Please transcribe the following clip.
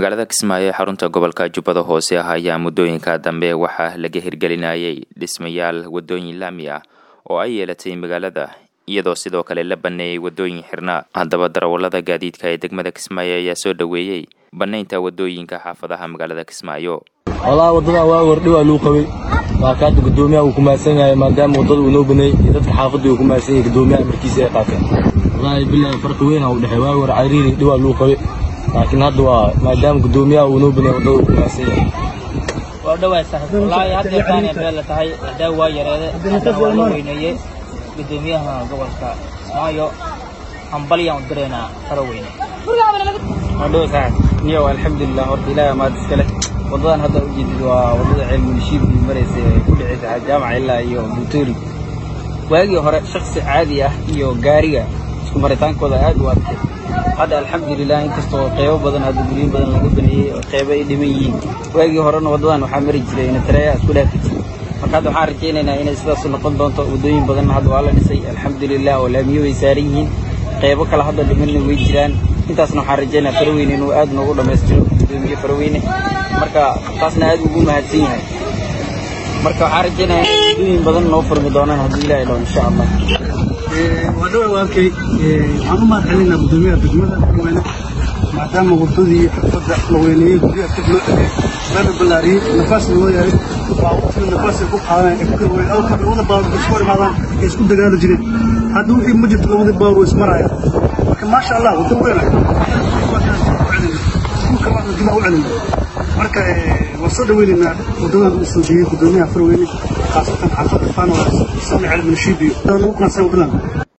magaalada kismaayo ee xarunta gobolka jubbada hoose ah ayaa muddooyinka dambe waxaa laga hirgelinayay dhismayaal waddooyin laami ah oo ay yeelatay magaalada iyadoo sidoo kale la banneeyey waddooyin xirnaa haddaba darawallada gaadiidka ee degmada kismaayo ayaa soo dhoweeyey bannaynta waddooyinka xaafadaha magaalada kismaayo walahi waddadan waa wardhi waa luu qabay waa kaada guddoomiyaha uu ku mahadsan yahay maadaama waddada uu noo baneeyey iyo dadka xaafadda uu ku mahadsan yahay guddoomiyaha markiisa ay qaateen wallaahi bilaahi farqi weyn aa u dhexey waa war cariiri dhi waa luu qabay laakiin hadda waa maadaama guddoomiyaha uu noo baneeyey waddada uu ku mahadsan yahay waa dhawaay saaxiib wallaahi hadda yaqaanee beel la tahay hadaa waa yareede hadda waa la weyneeyey guddoomiyaha gobolka kismaayo hambalyaan u direynaa faro weyne wadhow saaxib niyow alxamdulilah horta ilaahi amaad iska leh waddadan hadda ujeedid waa waddada ceelmunishiib ii maraysa ee ku dhexaysa jaamaca ilaa iyo buutoori waagii hore shaksi caadi ah iyo gaariga isku maritaankooda aad u adkay hadda alxamdulilah inkastoo qeybo badan hadda guryin badan laga baneeyey oo qeybo ay dhiman yihiin waagii horena waddadan waxaa mari jiray inatareeya isku dhaafi jiray marka hadda waxaan rajaynaynaa inay sidaas noqon doonto waddooyin badanna hadda waa la dhisay alxamdulilah oo laamiyo way saaran yihiin qeybo kale hadda dhimanna way jiraan intaasna waxaan rajaynaa faraweyne inuu aad noogu dhammaystiro guddoomiye faraweyne marka taasna aad ugu mahadsan yahay marka waxaan rajaynayaa in waddooyin badan noo furmi doonaan haddii ilaahay dhaho insha allah waa dhawa walkay waxaan u mahad celinaa guddoomiyaha degmada weyne maadaama waddadii xirfadda la weyneeyey guryaha dib loo dhigay lana ballaariyey nafaasna loo yahay waa waqtiga nafaasay ku qaadaan ee ku kala weyn awka labada baawar isku hor imaadaan ee isku dagaali jireen hadda wixii ma jirto labada baawar way ismaraya marka maasha allah waddo weyn dhulka waxna dib u celina marka waan soo dhaweynaynaa waddadan uu soo jeeyey guddoomiyaha farweyne khaasatan xaafadda faano sami celminshiib iyo ugu qaansan waddadan